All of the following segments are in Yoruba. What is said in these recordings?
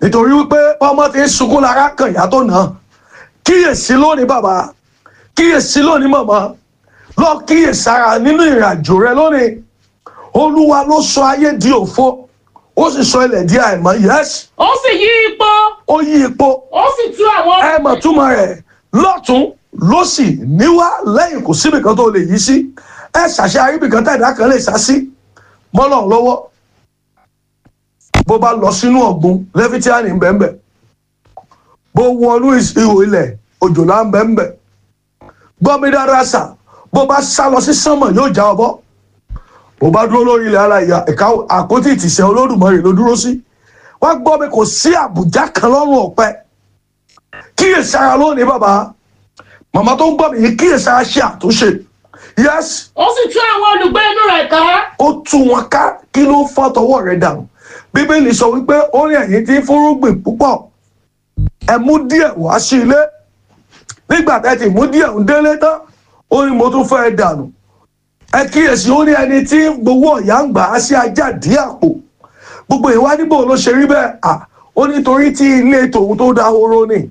nítorí wípé ọmọ ti ń sunkún lára kan ìyá tó nà án kíyèsí lónìí bàbá kíyèsí lónìí màmá lọ kíyèsára nínú ìrìnàjò rẹ lónìí olúwa ló sọ ayé di òfo ó sì sọ ilẹ̀ di àìmọ́ yẹ́sì ó sì yí ipò ó yí ipò ó sì tú àwọn ẹ mọ̀ túmọ̀ rẹ̀ lọ́tún lọ́sì níwá lẹ́yìn kò síbi kan tó lè yí sí ẹ ṣàṣẹ aríbi kan tẹ̀dá kan lè sá sí mọ́lọ̀ lọ́wọ́ bó bá lọ sínú ọ̀gbun lẹ́fítíánì ń bẹ́ẹ̀ bẹ́ẹ̀ bó wọnú ihò ilẹ̀ òjòlá ń bẹ́ẹ̀ bẹ́ẹ̀ gbọ́ mi dáadáa sà bó bá sá lọ sí sánmọ̀ yóò já ọ bọ́ bó bá dúró lórí ilẹ̀ ara ìyá ẹ̀ka àpótí ìtìsẹ̀ olódùmarè ló dúró sí wọ́n gbọ́ mi kò sí àbùjá kan lọ́rùn ọ̀pẹ kíyèsára lónìí bàbá màmá tó ń gbọ́ mi yìí kíyèsára ṣe àtúnṣe yes ó sì tú àwọn olùgbé inú rẹ̀ ká ó tú wọn ká kí ló fọ́ tọwọ́ rẹ̀ dànù bíbélì sọ wípé ó ní ẹ̀yin tí ń fúrúgbìn púpọ̀ ẹ mú díẹ̀ wá sí ilé nígbà tẹ́ ti mú díẹ̀ ń délé tán ó ní mo tún fẹ́ dànù ẹ kíyèsí ó ní ẹni tí gbowó ọ̀yà ń gbà á sí ajá dí àpò gbogbo ìwà níbo ló ṣe rí bẹ́ẹ̀ à ó nítorí tí ilé tòun tó dahoro ni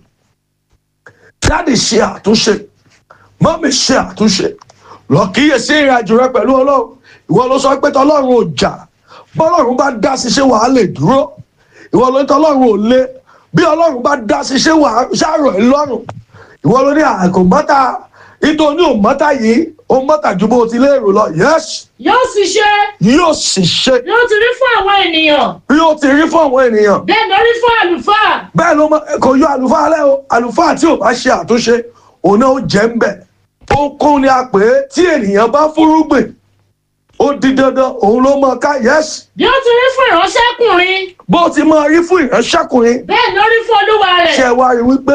dáàdì ṣe àtúnṣe mọ́mì ṣe àtúnṣe lọ kíyèsí ìrìnàjò rẹ pẹ̀lú ọlọ́run ìwọ ló sọ pé tọlọ́run ò jà bọ́lọ́run bá dá sí ṣé wàá lè dúró ìwọ ló ní tọlọ́run ò lé bí ọlọ́run bá dá sí ṣé wàá ṣàrọ̀ ẹ́ lọ́rùn ìwọ ló ní àkó mọ́ta nítorí ò mọ́ta yìí ó mọ́ta ju bó o ti lérò lọ yẹ́sì yóò sì ṣe yóò sì ṣe yóò ti rí fún àwọn ènìyàn bí ó ti rí fún àwọn ènìyàn bẹ́ẹ̀ ló rí fún àlùfáà bẹ́ẹ̀ ló mọ- kò yọ àlùfáà lẹ́ o àlùfáà tí ò bá ṣe àtúnṣe òun náà ó jẹ́ ń bẹ̀ ó kún ni a pè é tí ènìyàn bá fúrúgbìn ó di dandan òun ló mọ ká yẹ́sì bí ó ti rí fún ìránṣẹ́kùnrin bó ti máa rí fún ìránṣẹ́kùnrin bẹ́ẹ̀ ló rí fún olúwa rẹ̀ ṣe wá rí wípé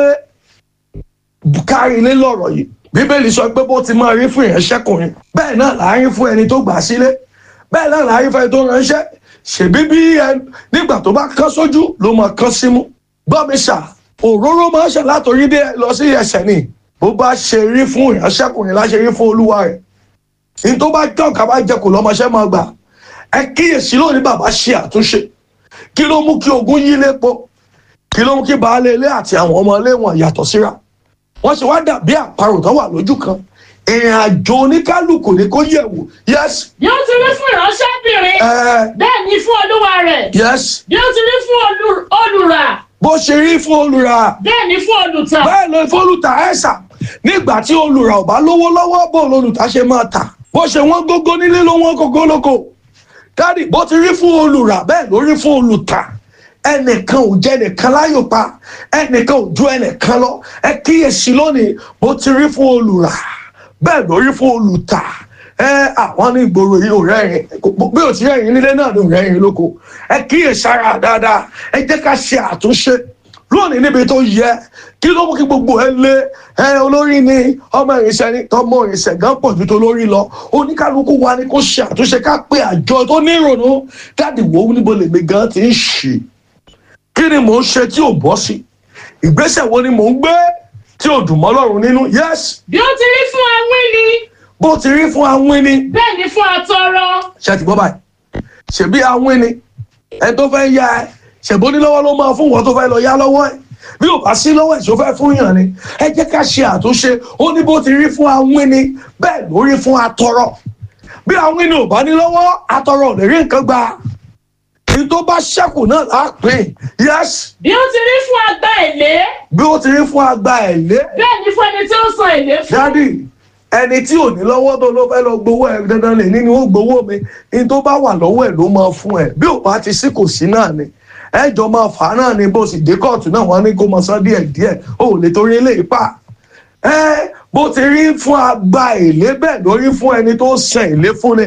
kárí ilé lọ̀rọ̀ yìí bíbélì sọ pé bó ti máa rí fún ìránṣẹ́kùnrin bẹ́ẹ̀ náà là á rí fún ẹni tó gbà sílé bẹ́ẹ̀ náà là á rí fún ẹni tó ránṣẹ́ ṣèbí bí ẹ nígbà tó bá kán sójú ló máa kán símú gbọ́ mi ṣà òróró máa ń ṣe látòrí dé lọ sí ẹsẹ̀ ni bó bá ṣe rí fún ìránṣẹ́kùnrin láṣẹ rí fún olúwa rẹ̀ ní tó bá jọ́ ká bá jẹ kò lọ́mọṣẹ́ máa gbà ẹ kíyèsí lónìí bàbá ṣe àtúnṣe kí ló mú kí ogun yí lépo kí ló mú kí baálé ilé àti àwọn ọmọ ilé wọn yàtọ̀ síra wọ́n ṣe wá dàbí àparò tó wà lójú kan ìrìn àjò oníkálukú ni kó yẹ̀ wò yes bí ó ti rí fún ìránṣẹ́bìnrin ẹ bẹ́ẹ̀ ni fún olúwa rẹ̀ yes bí ó ti rí fún olù- olùrà bó ṣe rí fún olùrà bẹ́ẹ̀ ni fún olùtà bẹ́ẹ̀ ló fólùtà ẹ̀sà nígbà tí olùrà ò bá lówó lọ́wọ́ bó lolùtà ṣe máa tà bó ṣe wọ́n gógó nílé ló wọ́n gógó lóko dáàdì bó ti rí fún olùrà bẹ́ẹ̀ ló rí fún olùtà ẹnìkan ò jẹ́ ẹnìkan láyò pa ẹnìkan ò ju ẹnìkan lọ ẹ kíyèsí lónìí bó ti rí fún olùrà bẹ́ẹ̀ ló rí fún olùtà ẹ àwọn ní ìgboro yìí ò rẹ́rìn bí ò ti rẹ́rìn nílé náà ló rẹ́rìn lóko ẹ kíyèsára dáadáa ẹ jẹ́ ká ṣe àtúnṣe lónìí níbi tó yẹ kí ló mú kí gbogbo ẹ lé ẹ olórí ni ọmọ ìrìnsẹ ni tọmọ ìrìnsẹ gan pọ̀ ju tó lórí lọ oníkálukú wa ni kó ṣe àtúnṣe ká pé àjọ tó ní ìrònú dáàdì wo níbo lèmi gan ti ń ṣe kí ni mò ń ṣe tí ò bọ́ sí ìgbésẹ̀ wo ni mò ń gbé tí ò dùn mọ́ Ọlọ́run nínú yes bí ó ti rí fún awíní bó ti rí fún awín ni bẹ́ẹ̀ ni fún atọrọ ṣe ti gbọ́ báyìí ṣèbí awín ni ẹ tó fẹ́ yá ẹ ṣèbó ní lọ́wọ́ ló máa fún wọn tó fẹ́ lọ yá lọ́wọ́ ẹ bí ò bá sí lọ́wọ́ ẹ̀ tó fẹ́ fún yàn ni ẹ jẹ́ ká ṣe àtúnṣe ó ní bó ti rí fún awín ni bẹ́ẹ̀ ló rí fún atọrọ bí awín ni ò bá ní lọ́wọ́ atọrọ ò lè rí nǹkan gbà ní tó bá ṣẹ́kù náà là á pè é yes bí ó ti rí fún agbá èlé bí ó ti rí fún agba ẹ̀lé bẹ́ẹ̀ ni fún ẹni tí ó san èlé fún dádì ẹni tí ò ní lọ́wọ́ tó ló fẹ́ lọ gbowó ẹ̀ dandan lè ní ni ó gbowó mi ní tó bá wà lọ́wọ́ ẹ̀ ló máa fún ẹ̀ bí ò bá ti sí kò sí náà ni ẹjọ́ máa fà á náà ni bó sì dé kóòtù náà wọ́n ní kó máa san díẹ̀ díẹ̀ ó lè torí ilé ìpà ẹ bó ti rí fún agba èlé bẹ́ẹ̀ ló rí fún ẹni tó san èlé fún ni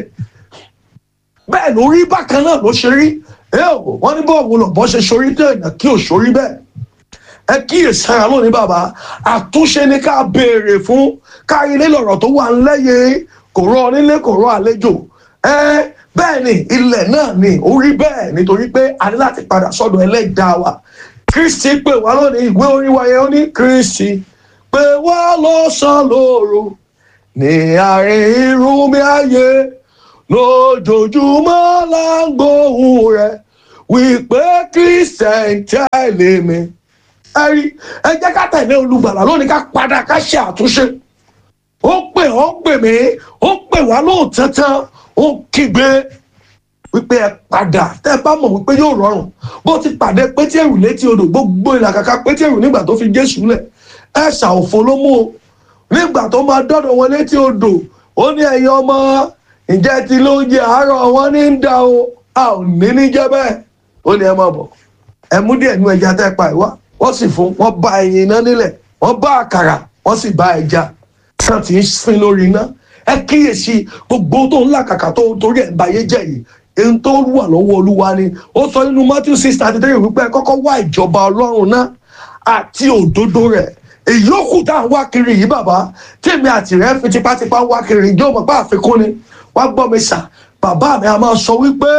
bẹ́ẹ̀ ló rí bákan náà ló ṣe rí ẹ ò wọ́n ní bọ́ọ̀wù lọ́bọ́ ṣe ṣorí tó èèyàn kí ò ṣorí bẹ́ẹ̀ ẹ kíyèsára lónìí bàbá àtúnṣe ni ká béèrè fún kárí ilé lọ̀rọ̀ tó wà ńlẹ́yẹ kò rọ onílé kò rọ àlejò ẹ bẹ́ẹ̀ ni ilẹ̀ náà ni ó rí bẹ́ẹ̀ nítorí pé a ní láti padà sọ́dọ̀ ẹlẹ́dàá wa kristi pè wá lónìí ìwé orin wa yẹn ó ní kristi pè wá lọ́sàn-án lóru ní àárín irú mi ayé lójoojúmọ́ là ń gbóhùn rẹ̀ wípé christian tẹ̀lé mi ẹ rí ẹ jẹ́ ká tẹ̀lé olùgbàlà lónìí ká padà ká ṣe àtúnṣe ó pè ó pè mí ó pè wá lóòótọ́ ó kígbe wípé ẹ padà tẹ́ ẹ bá mọ̀ wípé yóò rọrùn bó ti pàdé pétérù létí odò gbogbo ìlàkàkà pétérù nígbà tó fi jésù lẹ̀ ẹ ṣàòfò ló mú o nígbà tó máa dọ́dọ̀ wọn létí odò ó ní ẹ̀yin ọmọ ǹjẹ́ ti lóúnjẹ àárọ̀ wọn ní ń da o a ò ní ní jẹ́ bẹ́ẹ̀ ó ní ẹ máa bọ̀ ẹ mú díẹ̀ nú ẹja tẹ́ pa ìwá wọ́n sì fún wọ́n bá ẹyin iná nílẹ̀ wọ́n bá àkàrà wọ́n sì bá ẹja tán ti ń sin lórí iná ẹ kíyèsí gbogbo tó ń làkàkà tó ń torí ẹ̀ ń bayé jẹ́ yìí èyí tó wà lọ́wọ́ olúwa ni ó sọ nínú matthew six thirty three wípé ẹ kọ́kọ́ wá ìjọba ọlọ́run náà àti òdodo rẹ̀ èyí ó kù tá à ń wá kiri yìí bàbá tèmi àti rẹ fi tipátipá wá kiri ìjọ mọ̀ pé àfikún ni wá gbọ́ mi sà bàbá mi a máa sọ wípé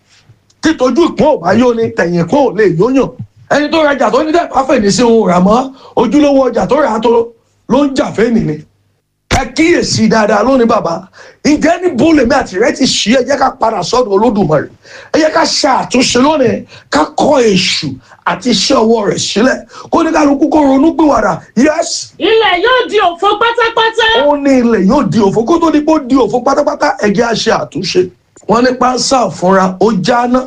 títojú ìpín ò bá yó ni tẹ̀yìn ìpín ò lè yóyàn ẹni tó rajà tó ní dẹ́pà fèní sí ohun rà mọ́ ojúlówó ọjà tó rà á tó ló ń jà fẹ́ni ni ẹ kíyèsí dáadáa lónìí bàbá ǹjẹ́ ní bólèmí àti rẹ ti ṣí ẹ jẹ́ ká padà sọ́dọ̀ olódùmarè ẹ jẹ́ ká ṣe àtúnṣe lónìí ká kọ́ èṣù àti iṣẹ́ ọwọ́ rẹ̀ sílẹ̀ kó ní kálukú kó ronú pìwàdà yẹ́sì ilẹ̀ yóò di òfo pátápátá. ó ní ilẹ̀ yóò di òfo kó tó di pé ó di òfo pátápátá ẹ̀jẹ̀ á ṣe àtúnṣe wọ́n ní pánsá òfúnra ó jáná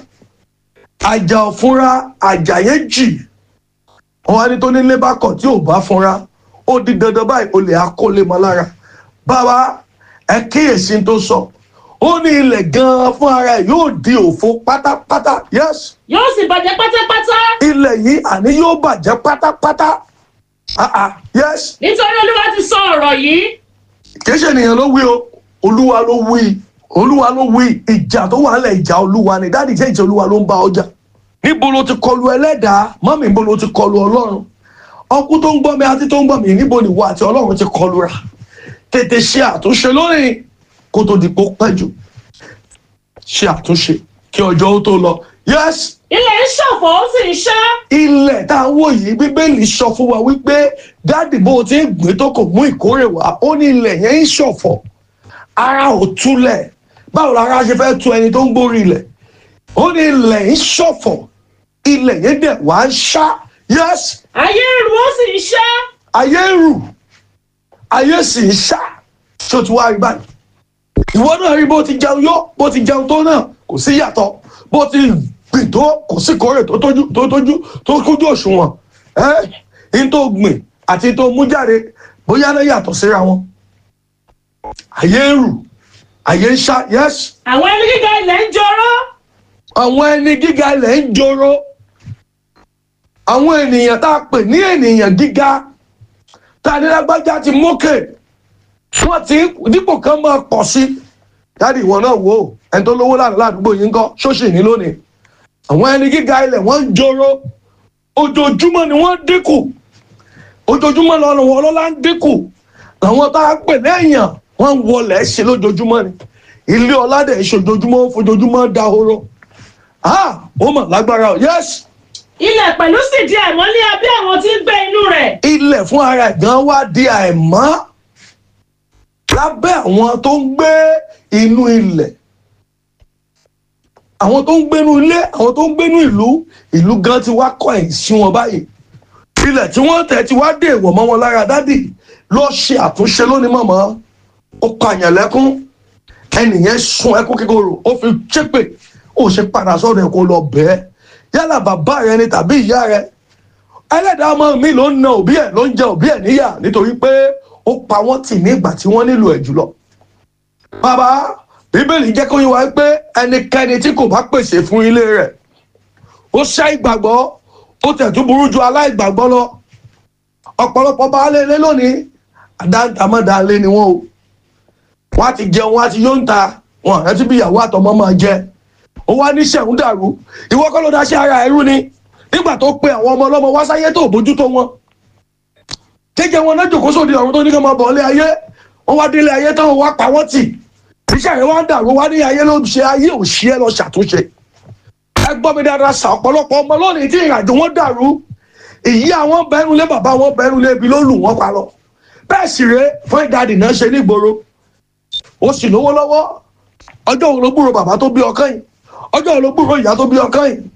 àjà òfúnra àjà yẹn jì wọ́n wá ní tó nílé bá kọ̀ tí ò bá fúnra ó di dandan báyìí olè akólé mọ́ lára bàbá ẹ kíyèsí tó sọ ó ní ilẹ̀ gan-an fún ara ẹ̀ yóò di òfo pátápátá yes yóò sì bàjẹ́ pátápátá. ilẹ̀ yìí àní yóò bàjẹ́ pátápátá ah ah yes nítorí olúwa ti sọ ọ̀rọ̀ yìí. kì í ṣe ènìyàn ló wí o olúwa ló wí olúwa ló wí ìjà tó wà nílẹ̀ ìjà olúwa ni dáàdì jẹ́ ìjà olúwa ló ń bá ọjà níbo ló ti kọlu ẹlẹ́dàá mọ́mì níbo ló ti kọlu ọlọ́run ọkú tó ń gbọ́ mi àti tó ń gbọ́ mi níbo ni ìwọ àti ọlọ́run ti kọlu ra tètè ṣe àtúnṣe lónìí kó tó di pé ó pẹ́ jù ṣe àtúnṣe kí ọjọ́ ó tó lọ yes ilẹ̀ ń ṣọ̀fọ̀ ó sì ń ṣá. ilẹ̀ tá a wò yìí bíbélì sọ fún wa wípé dáàdì bó o ti ń gbé tó kò mú ìkórè wá ó ní ilẹ̀ yẹn ń ṣọ̀fọ̀ ara ò túlẹ̀ báwo lára ṣe fẹ́ tu ẹni tó ń gbórí ilẹ̀ ó ní ilẹ̀ ń ṣọ̀fọ̀ ilẹ̀ yẹn dẹ̀ wá ń ṣá yes ayé rú ó sì ń ṣá. ayé ń rù ayé sì ń ṣá tó ti wá rí báyìí ìwọ náà rí bó ti jẹun yó bó ti jẹun tó náà kò sí yàtọ̀ bó ti gbìn tó kò sí kórè tó tójú tó tójú tó kójú òṣùwọ̀n ẹ́ n tó gbìn àti tó mú jáde bóyá náà yàtọ̀ síra wọn ayé ń rù ayé ń ṣá yes àwọn ẹni gíga ilẹ̀ ń jọrọ́. àwọn ẹni gíga ilẹ̀ ń joro àwọn ènìyàn tá a pè ní ènìyàn gíga tá a ní lágbájá ti mókè wọ́n ti dípò kan máa pọ̀ sí dáàdi ìwọ náà wò ó ẹni tó lówó láàrin ládùúgbò yìí ń kọ́ ṣóṣì ní lónìí àwọn ẹni gíga ilẹ̀ wọ́n ń joro ojoojúmọ́ ni wọ́n dínkù ojoojúmọ́ lọ́nà wọn lọ́la ń dínkù àwọn tá a pè lẹ́yìn wọ́n ń wọlé ṣe lójoojúmọ́ ni ilé ọ̀làdẹ̀ ìṣojoojúmọ́ ń fojoojúmọ́ dahoro ah ó mà lágbára o yes ilẹ̀ pẹ̀lú sì di àìmọ́ ní abẹ́ àwọn tí ń gbé inú rẹ̀. ilẹ̀ fún ara ẹ̀ gan wá di àìmọ́ lábẹ́ àwọn tó ń gbé inú ilẹ̀ àwọn tó ń gbénú ilé àwọn tó ń gbénú ìlú ìlú gan ti wá kọ̀ ẹ̀ sí wọn báyìí ilẹ̀ tí wọ́n tẹ̀ ti wá dé ìwọ̀ mọ́ wọn lára dádì lọ ṣe àtúnṣe lónìí mọ̀mọ́ ó pààyàn lẹ́kún ẹnìyẹn sun ẹkún kíkorò ó fi ṣépè ó ṣe padà sọ́dọ̀ ẹ̀ kó lọ bẹ́ẹ̀ yálà bàbá rẹ ni tàbí ìyá rẹ ẹlẹ́dàá ọmọ mi ló ń na òbí ẹ̀ ló ń jẹ òbí ẹ̀ níyà nítorí pé ó pa wọ́n tì ní ìgbà tí wọ́n nílò ẹ̀ jùlọ. bàbá bíbélì jẹ́ kó yé wa pé ẹnikẹ́ni tí kò bá pèsè fún ilé rẹ̀ ó ṣá ìgbàgbọ́ ó tẹ̀tún burú ju aláìgbàgbọ́ lọ. ọ̀pọ̀lọpọ̀ baálé ilé lónìí àdáńtàmọ́dálé ni wọ́n o. wọ́n á ti jẹun wọ́n á ti yóò ń ta wọn àrántí bí ìyàwó àtọmọ máa jẹ. ó wá ní sẹ̀hún dàrú ìwọ kọ́ ló dá sí ara ẹrú ni nígbà tó pe àwọn ọmọ ọlọ́mọ wá sáyé tó bójútó wọn jẹjẹ wọn náà jòkó sóde ọ̀run tó ní kí wọn bọ̀ ọ́lé ayé wọn wá délé ayé táwọn wá pa wọ́n tì iṣẹ́ rẹ̀ wá ń dàrú wá ní ayé ló ń ṣe ayé ò ṣí ẹ lọ ṣàtúnṣe ẹ gbọ́ mi dáadáa sà ọ̀pọ̀lọpọ̀ ọmọ lónìí tí ìrìnàjò wọn dàrú ìyí àwọn bẹ́rù lé bàbá wọn bẹ́rù lé ibi ló lù wọ́n pa lọ bẹ́ẹ̀ sì rèé fún ìdádì náà ṣe nígboro ó sì lówó lọ́wọ́ ọjọ́ òun ló gbúrò bàbá tó bí ọkàn yìí ọjọ́ òun ló gbúrò ìyá tó bí ọkàn yìí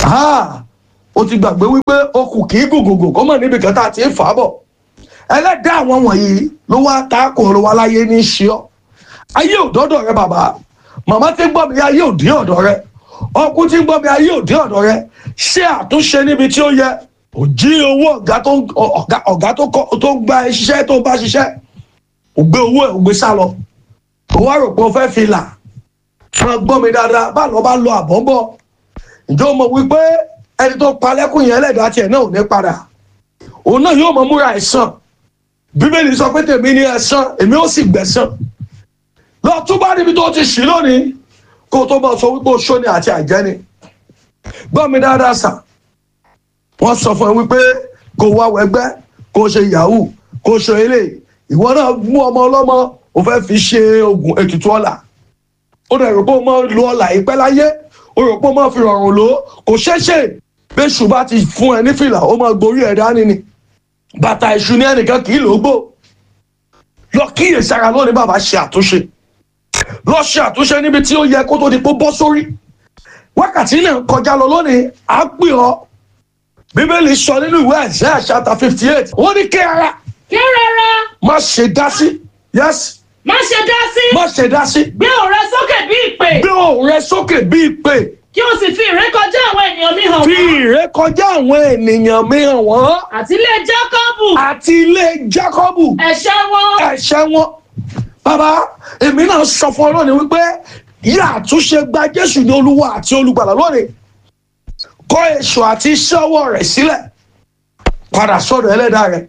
Ah, o ti gbàgbé wípé o kù kì í gògògò kó mọ̀ níbi kan tá a ti ń fà á bọ̀ ẹlẹ́dàá àwọn wọ̀nyí ló wá ta kòrò wa láyé ní í ṣe ọ́ ayé ò dọ́dọ̀ rẹ bàbá màmá tí ń gbọ́ mi ayé ò dín ọ̀dọ̀ rẹ ọkùnrin tí ń gbọ́ mi ayé ò dín ọ̀dọ̀ rẹ ṣé àtúnṣe níbi tí ó yẹ ò jí owó ọ̀gá tó ń ọ̀gá ọ̀gá tó kọ́ tó ń gba ẹ ṣiṣẹ́ tó ń bá ṣiṣẹ́ ò gbé owó ẹ̀ ò gbé sá lọ ò wá rò pé o fẹ́ fi là máa gbọ́ mi dáadáa bá lọ bá lọ àbọ̀ ń bọ̀ ǹjẹ́ o mọ̀ wípé ẹni tó pa lẹ́kùn yẹn ẹlẹ́dàá tiẹ̀ náà ò ní padà òun náà yóò mọ múra ẹ̀san bíbélì sọ pé tèmi ní ẹ̀san èmi ó sì gbẹ̀san lọ tún bá níbi tó ti ṣì lónìí kó o tó bá sọ wípé o ṣóni àti àjẹni gbọ́ mi dáadáa sà wọ́n sọ fún ẹ wípé kó o wá wẹgbẹ́ kó o ṣe yahoo kó o ṣe eléyìí ìwọ náà mú ọmọ ọlọ́mọ o fẹ́ fi ṣe oògùn ètùtù ọ̀la ó dẹ̀ rò pé o máa lo ọ̀la ìpẹ́ láyé o rò pé o máa fi rọrùn lò ó kò ṣeé ṣe bẹ́ṣù bá ti fún ẹ ní fìlà ó máa gborí ẹ̀ dání ni bàtà ìṣù ní ẹnìkan kì í lò ó gbò lọ kíyèsára lónìí bàbá ṣe àtúnṣe lọ ṣe àtúnṣe níbi tí ó yẹ kó tó di pé ó bọ́ sórí wákàtí náà kọjá lọ lónìí à ń pè ọ́ bíbélì sọ nínú ìwé Àìsáyà chapter fifty eight wọ́n ní kí ara kí rárá má ṣe dá sí yes má ṣe dá sí má ṣe dá sí gbé òun rẹ sókè bí ìpè gbé òun rẹ sókè bíi pé kí o sì fi ìrékọjá àwọn ènìyàn mi hàn fi wọ́n ìrékọjá àwọn ènìyàn mi hàn wọ́n àti ilé jákọ́bù àti ilé Jákọ́bù ẹ̀ṣẹ̀ wọn ẹ̀ṣẹ̀ wọn bàbá èmi náà sọ fún ọ lónìí wípé yíyá àtúnṣe gba Jésù ní Olúwa àti Olùgbàlà lónìí kọ̀ èṣù àti iṣẹ́ ọwọ́ rẹ̀ sílẹ̀ padà sọ́dọ̀ Ẹlẹ́dàá rẹ̀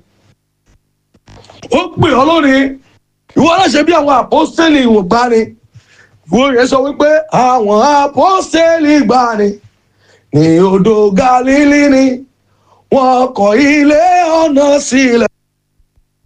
ó pè ọ́ lónìí ìwọ náà ṣe bí àwọn àpọ́stélì ìwògbani ìwọ rẹ̀ sọ wípé àwọn àpọ́stélì ìgbani ní odò Gálílì ni wọ́n kọ́ ilé ọ̀nà sílẹ̀